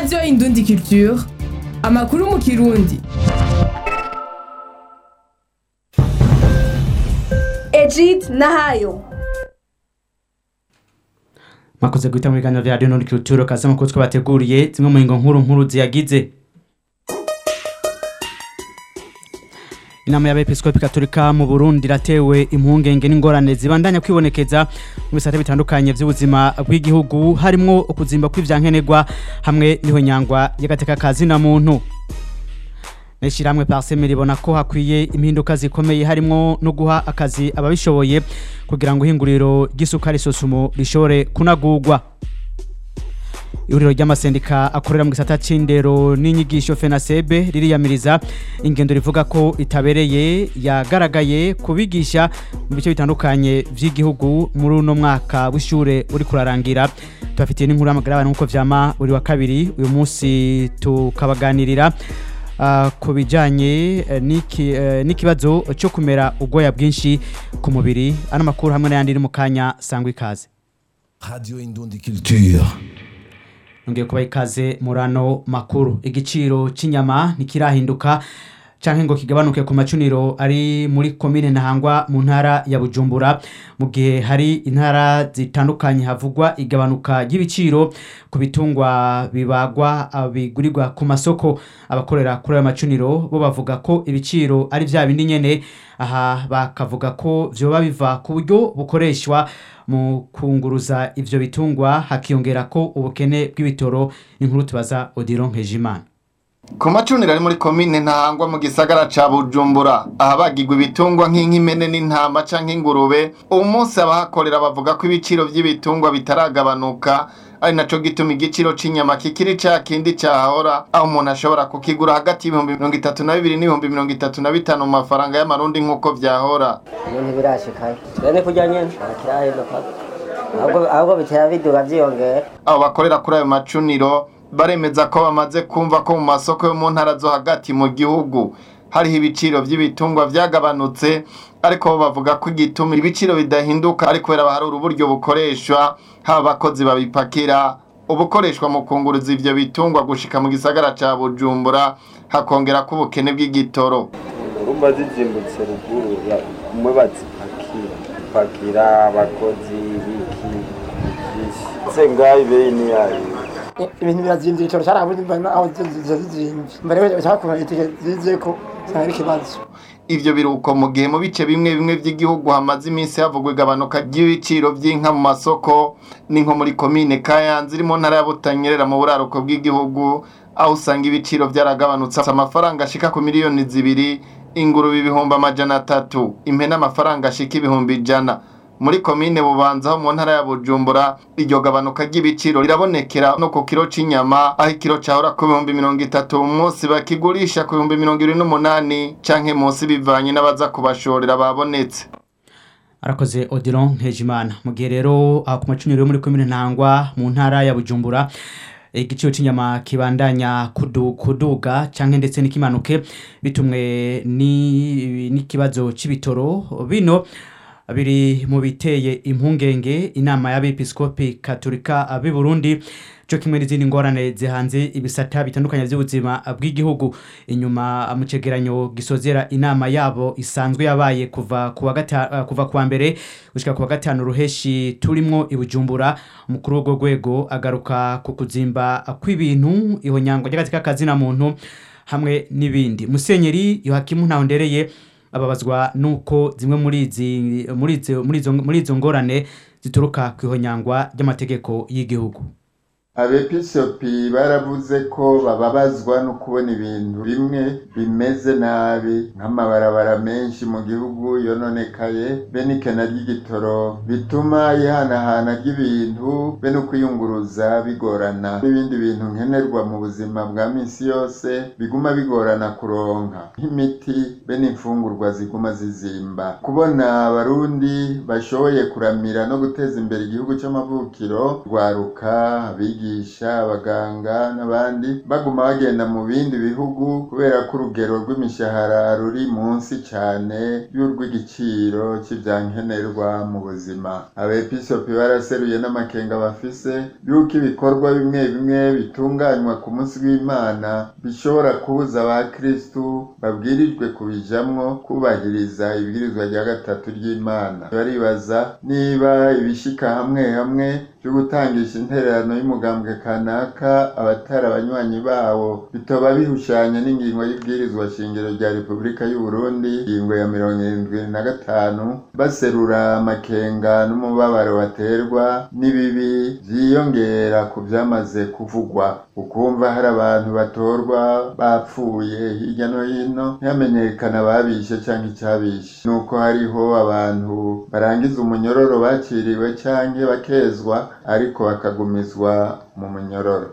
radiyo indundi culture amakuru mu kirundi Egid Nahayo mwakoze guhita mu biganiro vya radiyo indundi culture kaza amakuru twabateguriye zimwe mu ngingo nkuru nkuru ziyagize inama y'abepiskopi katolika mu burundi iratewe impungenge n'ingorane zibandanya kwibonekeza mu bisate bitandukanye vy'ubuzima bw'igihugu harimwo ukuzimba kw'ivyankenerwa hamwe n'ihonyangwa y'agateka ka zina muntu n'ishirahamwe parseme ribona ko hakwiye impinduka zikomeye harimwo no guha akazi ababishoboye kugira ngo ihinguriro ry'isukari sosumo rishobore kunagurwa ihuriro ry'amasendika akorera mu gisata c'indero n'inyigisho fenasebe ririyamiriza ingendo rivuga ko itabereye yagaragaye kubigisha mu bice bitandukanye vy'igihugu muri uno mwaka w'ishure uri kurarangira tubafitiye n'inkuru y'amagara y'abantu nk'uko vyama buri wa kabiri uyu munsi tukabaganirira uh, ku bijanye eh, n'iki- eh, n'ikibazo cyo kumera ubwoya bwinshi ku mubiri ano makuru hamwe n'ayandi iri mu kanya sangwa ikaze Radio Indundi Culture. nongeye kubaha ikaze muri ano makuru igiciro cy'inyama ntikirahinduka canke ngo kigabanuke ku macuniro ari muri komine ntahangwa mu ntara ya bujumbura mu gihe hari intara zitandukanye havugwa igabanuka ry'ibiciro ku bitungwa bibagwa ah, bigurirwa ku masoko abakorera kuri ayo macuniro bo bavuga ko ibiciro ari vya bindi nyene aha bakavuga ko vyoba biva ku buryo bukoreshwa mu kunguruza ivyo bitungwa hakiyongera ko ubukene bw'ibitoro inkuru tubaza Odilon Nkejimana ku macuniro ari muri komine ntahangwa mu gisagara ca bujumbura ahabagirwa ibitungwa nk'inkimene n'intama canke ingurube uwu munsi abahakorera bavuga ko ibiciro vy'ibitungwa bitaragabanuka ari naco gituma igiciro c'inyama kikiri ca kindi cahora aho umuntu ashobora kukigura hagati y'ibihumbi mirongo itatu na bibiri n'ibihumbi mirongo itatu na bitanu mu mafaranga y'amarundi nk'uko vyahora ubu ntibirashikayo twene kurya nyene ntakirahinduka ahubwo ahubwo bitera biduga vyiyongera abo bakorera kuri ayo macuniro baremeza ko bamaze kumva ko mu masoko yo mu ntara zo hagati mu gihugu hariho ibiciro vy'ibitungwa vyagabanutse ariko bo bavuga ko igituma ibiciro bidahinduka ari kubera baharura uburyo bukoreshwa haba abakozi babipakira ubukoreshwa mu kunguruza ivyo bitungwa gushika mu gisagara ca bujumbura hakongera ko ubukene bw'igitoro urumva zizimbutse ruguru ya- umwe bazipakira pakira abakozi biki byinshi se ngaho ibeyi ni yayo ibintu birazimvye igitoro carabuze mbona aho zizimvye mbere bashaka kumenya itike zizeko usanga ari ikibazo ivyo biruko mu gihe mu bice bimwe bimwe vy'igihugu hamaze iminsi havugwa igabanuka ry'ibiciro vy'inka mu masoko ni nko muri komine kayanza iri mu ntara ya butanyerera mu buraruko bw'igihugu aho usanga ibiciro vyaragabanutse amafaranga ashika ku miliyoni zibiri ingurube ibihumbi amajana atatu impene amafaranga ashika ibihumbi ijana muri komine bubanza ho mu ntara ya bujumbura iryo gabanuka ry'ibiciro rirabonekera no ku kiro c'inyama aho ikiro cahora ku bihumbi mirongo itatu mu munsi bakigurisha ku bihumbi mirongo ibiri n'umunani canke munsi bivanye n'abaza kubashorera babonetse arakoze Odilon Nkejimana mu gihe rero aha ku macuniro yo muri komine ntangwa mu ntara ya bujumbura igiciro cy'inyama kibandanya kudu, kuduga canke ndetse n'ikimanuke bitumwe ni- n'ikibazo c'ibitoro bino biri mu biteye impungenge inama y'abepiskopi katolika b'i burundi cyo kimwe n'izindi ngorane zihanze ibisata bitandukanye by'ubuzima bw'igihugu inyuma mu cegeranyo gisozera inama yabo isanzwe yabaye kuva kuwa gata, uh, kuva kuwa mbere gushika kuwa gatanu ruheshi turimwo ibujumbura umukuru w'urwo rwego agaruka ku kuzimba kw'ibintu ihonyango ry'agatsika kazina muntu hamwe n'ibindi musenyeri yohakimu ntahondereye ababazwa nuko zimwe muri izi muri izo muri izo muri izo ngorane zituruka ku ihonyangwa ry'amategeko y'igihugu abepisopi baravuze ko bababazwa no kubona ibintu bimwe bimeze nabi nk'amabarabara menshi mu gihugu yononekaye be n'ikena ry'igitoro bituma ihanahana ry'ibintu be no kwiyunguruza bigorana n'ibindi bintu nkenerwa mu buzima bwa minsi yose biguma bigorana kuronka nk'imiti be n'imfungurwa ziguma zizimba kubona abarundi bashoboye kuramira no guteza imbere igihugu c'amavukiro rwaruka abigisha abigisha abaganga n'abandi baguma bagenda mu bindi bihugu kubera ko urugero rw'imishahara ruri munsi cyane y'urw'igiciro cy'ivyankenerwa mu buzima abepiskopi baraseruye n'amakenga bafise yuko ibikorwa bimwe bimwe bitunganywa ku munsi w'imana bishobora kubuza abakristu babwirijwe kubijamwo kubahiriza ibwirizwa rya gatatu ry'imana baribaza niba ibishika hamwe hamwe byo gutangisha intererano y'umugambwe kanaka abatari abanywanyi bawo bitoba bihushanya n'ingingo y'ibwirizwa shingiro rya repubulika y'u Burundi ingingo ya mirongo irindwi na gatanu baserura amakenga n'umubabaro baterwa n'ibibi vyiyongera ku vyamaze kuvugwa ukumva hari abantu batorwa bapfuye hirya no hino ntihamenyekana ababishe canke icabishe nuko hariho abantu barangiza umunyororo baciriwe canke bakezwa ariko bakagumizwa mu munyororo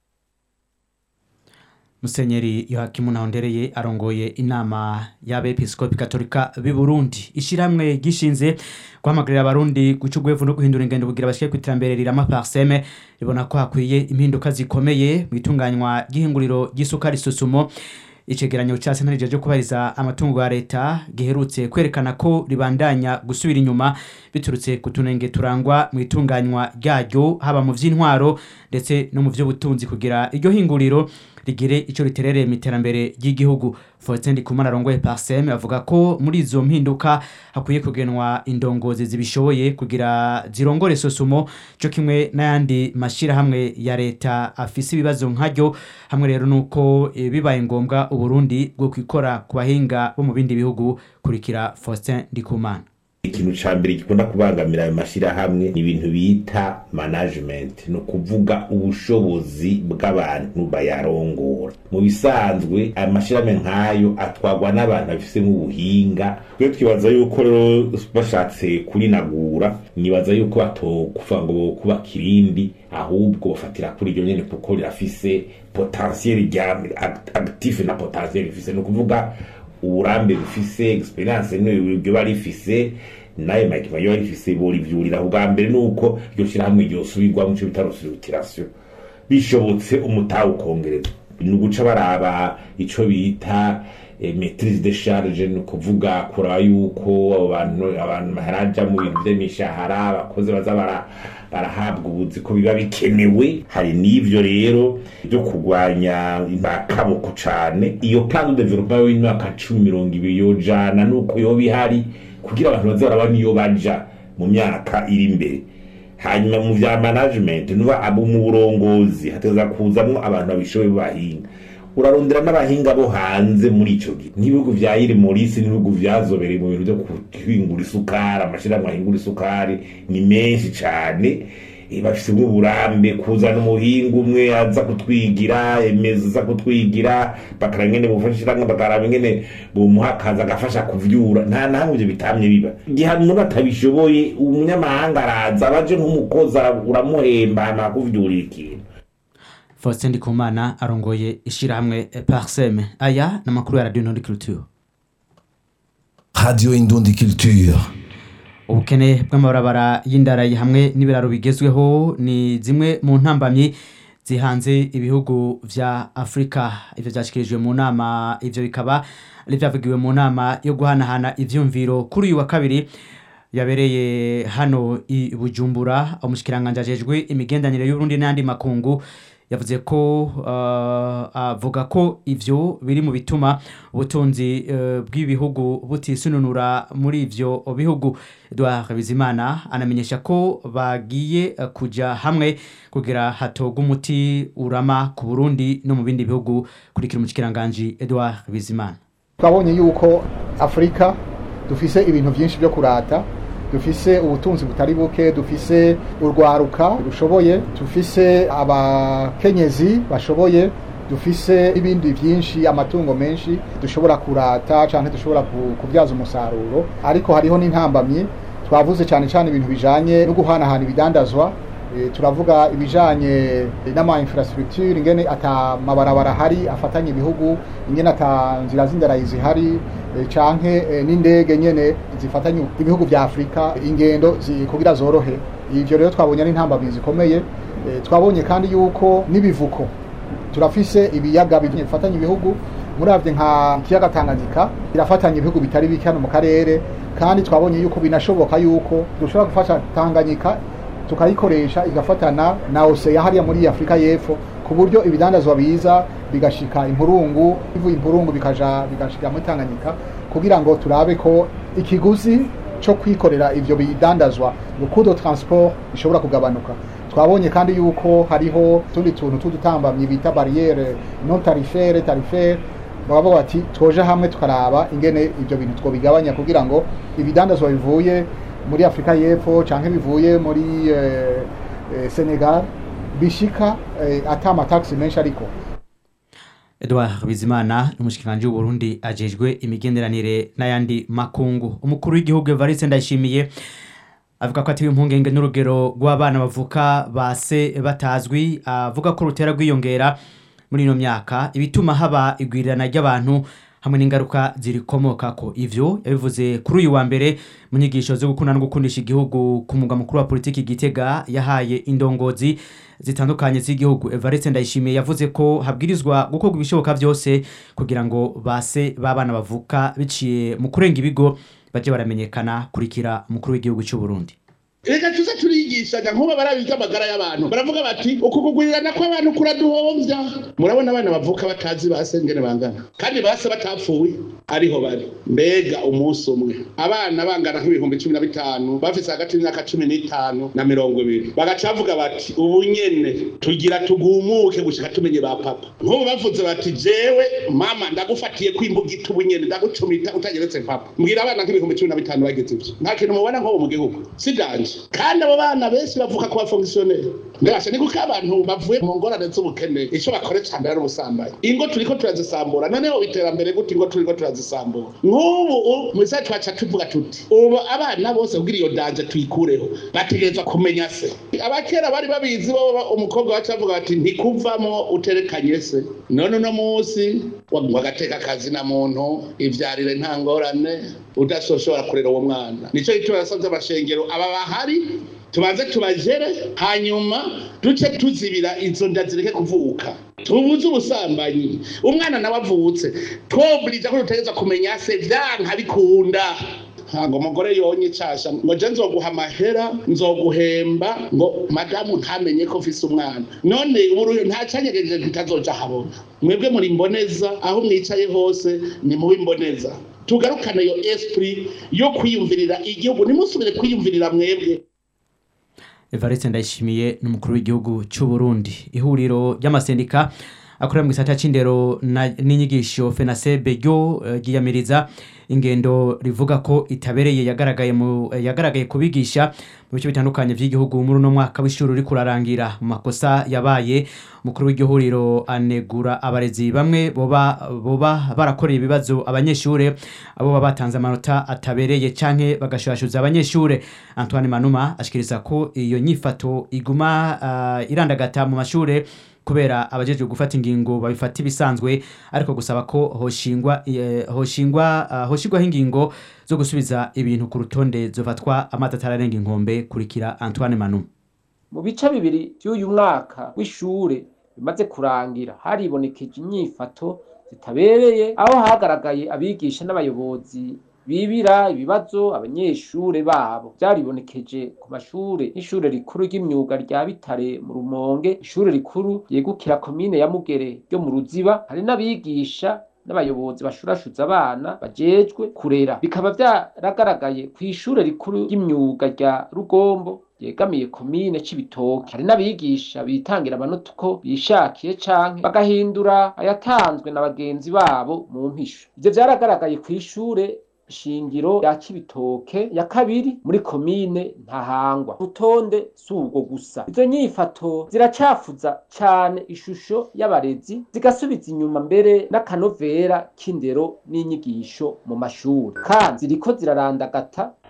Musenyeri Yohakimu Nahondereye arongoye inama y'abepiskopi katolika b'i Burundi ishiramwe gishinze guhamagarira abarundi guca ugwevu no guhindura ingendo kugira bashike ku iterambere rirama parseme ribona ko hakwiye impinduka zikomeye mu itunganywa ry'ihinguriro ry'isukari susumo icegeranyo ca sentare ryo kubariza amatungo ya leta giherutse kwerekana ko ribandanya gusubira inyuma biturutse ku tunenge turangwa mu itunganywa ryaryo haba mu vy'intwaro ndetse no mu vy'ubutunzi kugira iryo hinguriro rigire ico riterereye mu iterambere ry'igihugu Faustin Ndikumana arongoye Parsem avuga ko muri izo mpinduka hakwiye kugenwa indongozi zibishoboye kugira zirongore sosumo cyo kimwe n'ayandi mashirahamwe ya leta afise ibibazo nkaryo hamwe rero nuko e, bibaye ngombwa uburundi bwo kwikora ku bahinga bo mu bindi bihugu kurikira Faustin Ndikumana ikintu ca mbere gikunda kubangamira ayo mashirahamwe ni ibintu bita management ni ukuvuga ubushobozi bw'abantu bayarongora mu bisanzwe ayo mashirahamwe nk'ayo atwarwa n'abantu babifisemo ubuhinga twe twibaza yuko rero bashatse kurinagura nibaza yuko batokuva ngo kubaka irindi ahubwo bafatira kuri iryo nyene kuko rirafise potentiel rya active na potentiel rifise ni ukuvuga uburambe bufise experience n'ibyo bari rifise naye makima yo rifise borivyurira ubwa mbere nuko iryo shirahamwe ryosubirwa mu cyo bita restructuration bishobotse umutaha ukongereza ni uguca baraba ico bita eh, maitrise de charge ni ukuvuga kuraba yuko abo bantu abantu baharaja mu bintu vy'imishahara abakozi baza bara barahabwa ubuzi ko biba bikenewe hari n'ivyo rero byo kurwanya imbakaboko cane iyo plan de development y'imyaka cumi mirongo ibiri yojana nuko yoba ihari kugira abantu baze barabona iyo baja mu myaka iri imbere hanyuma mu vya management nuba abo mu burongozi hateza kuzamwo abantu babishoboye bahinga urarondera n'abahinga bo hanze muri ico gihe nk'ibihugu vya iri morisi n'ibihugu vyazobereye mu bintu vyo guhingura isukari amashirahamwe ahingura isukari ni menshi cane bafise nk'uburambe kuzana umuhinga umwe aza kutwigira emeza aza kutwigira bakara ngene bufashiramwe bakaraba ingene bumuha akazi agafasha kuvyura nta nahamwe ivyo bitamye biba igihe umuntu atabishoboye umunyamahanga araza abaje nk'umukozi uramuhemba hama akuvyurira ikintu Faustin Ndikumana arongoye ishirahamwe Parsem aya n'amakuru ya Radio Nord Culture Radio Indundi Culture. ubukene bw'amabarabara y'indarayi hamwe n'ibiraro bigezweho ni zimwe mu ntambamyi zihanze ibihugu vya Afrika ivyo vyashikirijwe mu nama ivyo bikaba ari vyavugiwe mu nama yo guhanahana ivyumviro kuri uyu wa kabiri yabereye hano i Bujumbura umushikiranganje ajejwe imigendanire y'Uburundi n'andi makungu yavuze ko uh, avuga ko ivyo biri mu bituma ubutunzi uh, bw'ibihugu butisununura muri ivyo bihugu Edouard Bizimana anamenyesha ko bagiye uh, kuja hamwe kugira hatogwa umuti urama ku Burundi no mu bindi bihugu kurikira umushikiranganje Edouard Bizimana twabonye yuko Afrika dufise ibintu byinshi byo kurata dufise ubutunzi butari buke dufise urwaruka rushoboye dufise abakenyezi bashoboye dufise ibindi byinshi amatungo menshi dushobora kurata cyangwa dushobora kubyaza umusaruro ariko hariho n'intambamyi twavuze cyane cyane ibintu bijanye no guhanahana ibidandazwa turavuga ibijanye n'ama infrastructure ingene ata mabarabara ahari afatanye ibihugu ingene ata nzira z'indarayi zihari canke n'indege nyene zifatanye ibihugu vya Afrika ingendo kugira zorohe ivyo rero twabonye ari intambamyi zikomeye Eh, twabonye kandi yuko n'ibivuko turafise ibiyaga bifatanya ibihugu muravye nka kiyaga Tanganyika irafatanya ibihugu bitari bike hano mu karere kandi twabonye yuko binashoboka yuko dushobora gufasha Tanganyika tukayikoresha igafatana na Oseya hariya muri Afrika y'Epfo ku buryo ibidandazwa biza bigashika impurungu bivuye impurungu bikaja bigashika muri Tanganyika kugira ngo turabe ko ikiguzi cyo kwikorera ivyo bidandazwa le coût de transport ishobora kugabanuka twabonye kandi yuko hariho tundi tuntu tudutambamye bita barriere non tarifaire tarifaire baba bati twoje hamwe tukaraba ingene ivyo bintu twobigabanya kugira ngo ibidandazwa bivuye muri Afrika y'Epfo canke bivuye muri eh, eh, Senegal bishika eh, ata amataxi menshi ariko Edouard Bizimana n'umushikiranje w'u Burundi ajejwe imigenderanire n'ayandi makungu umukuru w'igihugu Evariste Ndayishimiye avuga ko atewe impungenge n'urugero rw'abana bavuka base batazwi avuga ko rutera rwiyongera muri ino myaka ibituma haba igwirirana ry'abantu hamwe n'ingaruka zirikomokako ivyo yabivuze kuri uyu wa mbere mu nyigisho zo gukunda no gukundisha igihugu ku mugwa mukuru wa politiki Gitega yahaye indongozi zitandukanye z'igihugu Evariste Ndayishimiye yavuze ko habwirizwa gukorwa ibishoboka byose kugira ngo base babana bavuka biciye mu kurenga ibigo baje baramenyekana kurikira umukuru w'igihugu cy'u Burundi reka tuze turigishanya nk'ubu barabizi amagara y'abantu baravuga bati uku kugurirana kw'abantu kuraduhombya murabona abana bavuka batazi base ngene bangana kandi base batapfuye ariho bari mbega umunsi umwe abana bangana nk'ibihumbi cumi na bitanu bafise hagati y'imyaka cumi n'itanu na mirongo ibiri bagaca bavuga bati ubu nyene tugira tugumuke gushika tumenye ba papa nk'ubu bavuze bati jewe mama ndagufatiye kwimbugita ubu nyene ndagucumita utageretse papa mbwira abana nk'ibihumbi cumi na bitanu bagize ivyo nta kintu mubona nk'ubu mu gihugu si danje kandi abo bana benshi bavuka ku bafongisiyoneri mbese ni kuko abantu bavuye mu ngorane z'ubukene icyo bakore cyane ari ubusambanyi ingo turiko turazisambura noneho iterambere gute ingo turiko turazisambura nk'ubu mu isaha twaca tuvuga tuti ubu abana bose kugira iyo danje tuyikureho bategerezwa kumenya se abakera bari babizi bo umukobwa wacu avuga bati ntikuvamo uterekanye se none uno munsi wagateka akazi na muntu ivyarire nta ngorane udasoshobora kurera uwo mwana nico gituma yasavye amashengero aba bahari tubanze tubajere hanyuma duce tuzibira izo nda zireke kuvuka tubuze ubusambanyi umwana nawe avutse twoburija ko dutegereza kumenya se vyanka bikunda ntabwo umugore yonye icasha ngo je nzoguha amahera nzoguhemba ngo madamu ntamenye ko mfise umwana none ubu nta canyegeje ntitazoja habona mwebwe muri mboneza aho mwicaye hose ni mubi mboneza tugarukane iyo esprit yo kwiyumvirira igihugu nimusubire kwiyumvirira mwebwe Evariste Ndayishimiye n'umukuru w'igihugu cy'u Burundi ihuriro ry'amasendika akorera mu gisata c'indero n'inyigisho FENASEB ryo ryiyamiriza ingendo rivuga ko itabereye yagaragaye mu yagaragaye kubigisha mu bice bitandukanye by'igihugu muri uno mwaka w'ishuri uri kurarangira mu makosa yabaye umukuru w'igihuriro anegura abarezi bamwe boba boba barakoreye ibibazo abanyeshure abo baba batanze amanota atabereye canke bagashashuza abanyeshure Antoine Manuma ashikiriza ko iyo nyifato iguma uh, irandagata mu mashure kubera abajejwe gufata ingingo babifata ibisanzwe ariko gusaba ko hoshingwa hoshingwa uh, hoshigwaho ingingo zo gusubiza ibintu ku rutonde zofatwa amata atararenga inkombe kurikira Antoine Manu mu bice bibiri by'uyu mwaka w'ishure bimaze kurangira haribonekeje inyifato zitabereye aho hagaragaye abigisha n'abayobozi bibira ibibazo abanyeshure babo byaribonekeje ku mashure nk'ishure rikuru ry'imyuga rya bitare mu rumonge ishure rikuru ryegukira komine ya mugere ryo mu ruziba hari n'abigisha n'abayobozi bashurashuza abana bajejwe kurera bikaba byaragaragaye ku ishure rikuru ry'imyuga rya rugombo yegamiye komine c'ibitoke hari n'abigisha bitangira amanota uko bishakiye canke bagahindura ayatanzwe na bagenzi babo mu mpisho ivyo vyaragaragaye kw'ishure shingiro ya Cibitoke ya kabiri muri komine Ntahangwa rutonde subwo gusa izo nyifato ziracafuza cane ishusho y'abarezi zigasubiza inyuma mbere n'akanovera k'indero n'inyigisho mu mashuri kandi ziriko zirarandagata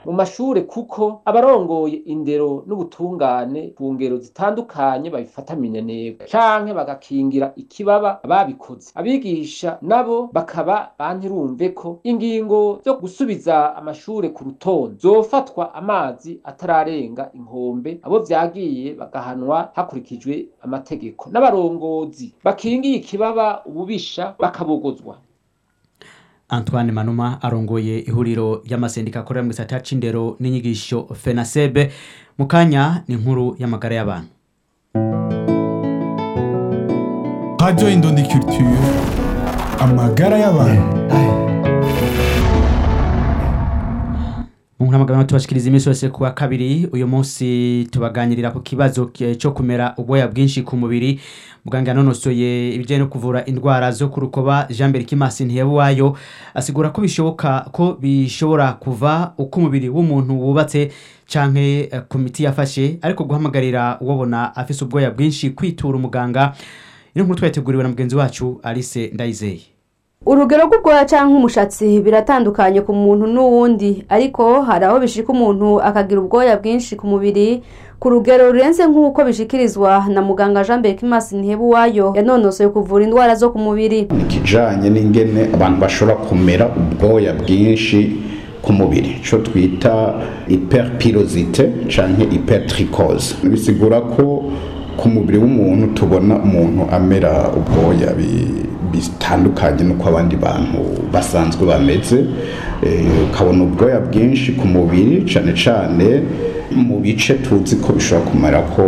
mu mashure kuko abarongoye indero n'ubutungane ku ngero zitandukanye babifata minenegwe canke bagakingira ikibaba ababikoze abigisha nabo bakaba bantirumve ko ingingo zo gusubiza amashure ku rutonde zofatwa amazi atararenga inkombe abo vyagiye bagahanwa hakurikijwe amategeko n'abarongozi bakingiye ikibaba ububisha bakabogozwa Antoine Manuma arongoye ihuriro ry'amasendika akorera mu gisata c'indero n'inyigisho FENASEB mu kanya ni inkuru y'amagara y'abantu Radio Indundi Culture amagara y'abantu mu nkuramagana tubashikiriza iminsi yose kuwa kabiri uyu munsi tubaganirira ku kibazo ki- cyo kumera ubwoya bwinshi ku mubiri muganga yanonosoye ibijyanye no kuvura indwara zo ku rukoba jean mbere kimasi ntiyabuwayo asigura ko bishoboka ko bishobora kuva uko umubiri w'umuntu wubatse canke eh, ku miti yafashe ariko guhamagarira uwobona afise ubwoya bwinshi kwitura umuganga ino nkuru twayiteguriwe na mugenzi wacu alice ndayizeye urugero rw'ubwoya cyangwa umushatsi biratandukanye ku muntu n'uwundi ariko hari aho bishika umuntu akagira ubwoya bwinshi ku mubiri ku rugero rurenze nk'uko bishikirizwa na muganga jean berkimasi ntihebuwayo yanonosoye kuvura indwara zo ku mubiri ikijanye n'ingene abantu bashobora kumera ubwoya bwinshi ku mubiri ico twita hyperpirosite canke hypertrichose bisigura ko ku mubiri w'umuntu tubona umuntu amera ubwoya bi- bitandukanye n'uko abandi bantu basanzwe bameze Eh, ukabona ubwoya bwinshi ku mubiri cane cane mu bice tuzi ko bishobora kumera ko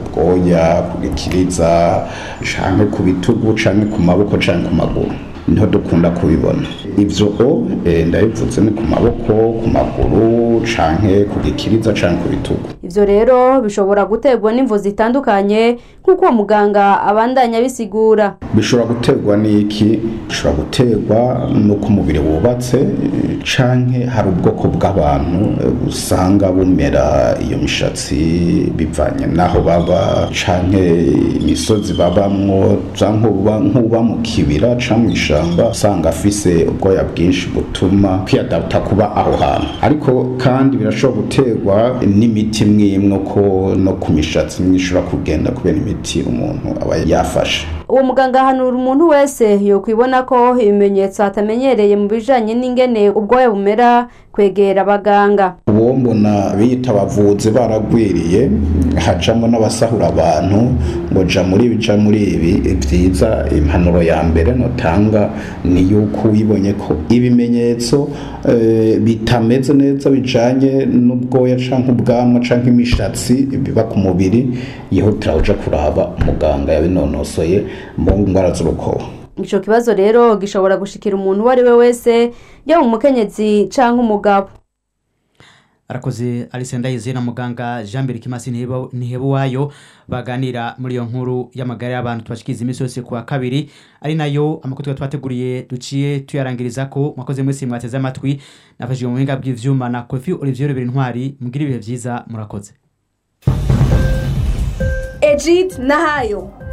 ubwoya ku gikiriza canke ku bitugu canke ku maboko canke ku maguru niho dukunda kubibona ivyo o eh, ndabivuze ni ku maboko ku maguru canke ku gikiriza canke ku bitugu ivyo rero bishobora guterwa n'imvu zitandukanye nk'uko uwo muganga abandanya abisigura bishobora guterwa n'iki bishobora guterwa n'uko umubiri wubatse eh, canke hari ubwoko bw'abantu eh, usanga bumera iyo mishatsi bivanye n'aho baba canke imisozi babamwo canke uba- nk'uba mu kibira canke mw'ishamba usanga afise ubwoya bwinshi butuma kwiyadapta kuba aho hantu ariko kandi birashobora guterwa n'imiti imwe imwe ko no ku mishatsi imwe ishobora kugenda kubera imiti umuntu aba yafashe uwo muganga ahanura umuntu wese yokwibona ko ibimenyetso atamenyereye mu bijanye n'ingene ubwoya bumera kwegera abaganga uwo mbona biyita abavuzi baragwiriye hajamo n'abasahura abantu ngo ja muri ibi ja muri ibi vyiza impanuro ya mbere notanga ni yuko wibonye ko ibimenyetso eh, bitameze neza bijanye n'ubwoya canke ubwanwa canke imishatsi biba ku mubiri yihutira uja kuraba umuganga yabinonosoye mu ndwara z'urukoba ico kibazo rero gishobora gushikira umuntu uwo ari we wese yaba umukenyezi canke umugabo arakoze alice ndayize na muganga jean mbere kimasi Ntiheba- ntihebuwayo baganira muri iyo nkuru y'amagara y'abantu tubashikiriza iminsi yose kuwa kabiri ari nayo amakuru tuba twateguriye duciye tuyarangiriza ko mwakoze mwese mwateze amatwi nafashije mu buhinga bw'ivyuma na kofi olivier rubera intwari mugire ibihe vyiza murakoze ejid nahayo